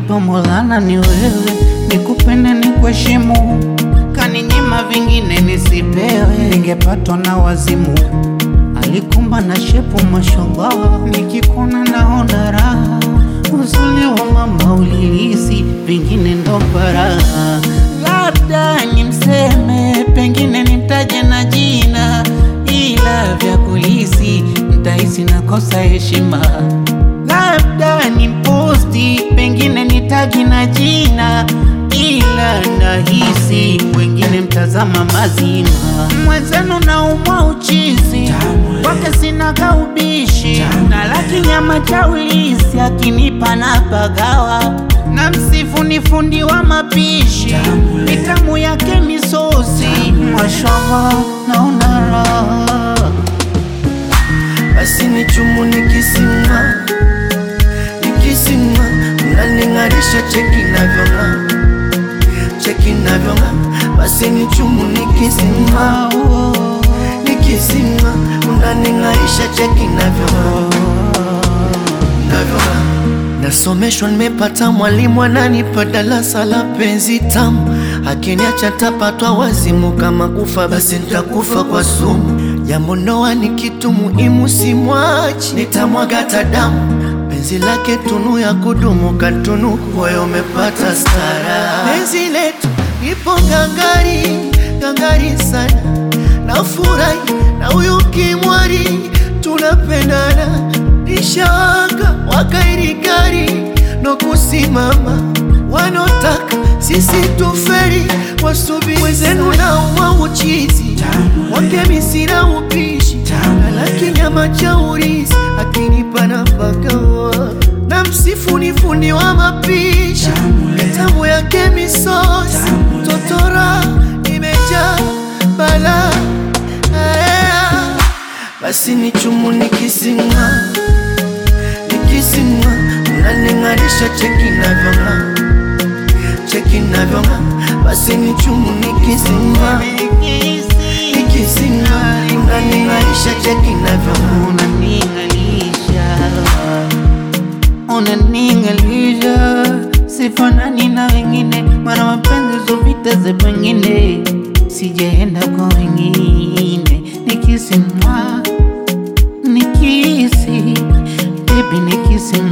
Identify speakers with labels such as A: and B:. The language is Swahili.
A: kanipa Maulana ni wewe, nikupende ni kuheshimu, kaninyima vingine nisipewe, ningepatwa na wazimu. Alikumba na shepu mashallah, nikikuna naona raha, uzuri wa mama ulilisi, vingine ndo baraha. Labda nimseme, pengine nimtaje na jina, ila vya kulisi nitahisi nakosa heshima labda ni posti, pengine ni tagi na jina, ila nahisi wengine mtazama mazima. Mwenzenu naumwa uchizi kwake sina kaubishi, na laki nyama cha ulisi akinipa na pagawa na msifu ni fundi wa mapishi, mitamu yake misosi, mashallah naona raha
B: basi ni chumu nikisimama, nikisimama unaning'arisha, cheki navyong'aa, cheki navyong'aa, basi ni chumu nikisimama, nikisimama unaning'arisha, cheki navyong'aa, navyong'aa Nasomeshwa, nimepata mwalimu ananipa darasa la penzi tamu, akiniacha tapatwa wazimu, kama kufa basi nitakufa kwa sumu. Jambo ndoa ni kitu muhimu, simwachi, nitamwaga damu. Penzi lake tunu ya kudumu, katunu moyo umepata stara. Penzi letu ipo gangari, gangari sana, nafurahi na huyu kimwari, tunapendana nishawaka wakairikari no kusimama, wanotaka sisi tuferi, wasubiri wenzenu na uwa uchizi wake misina upishi alaki nyama cha urizi akinipa na pakawa na msifu ni fundi wa mapishi tamu yake misosi totora imejaa bala basi ni chumu nikisinga nikisinga unaning'arisha cheki navyong'aa cheki navyong'aa basi ni chumu nikisinga nikisinga unaning'arisha cheki navyong'aa
A: unaning'alisha unaning'alisha sifanani na wengine mara mapenzi zovita za pengine sijaenda kwa wengine nikisimwa nikisi bebi nikisimwa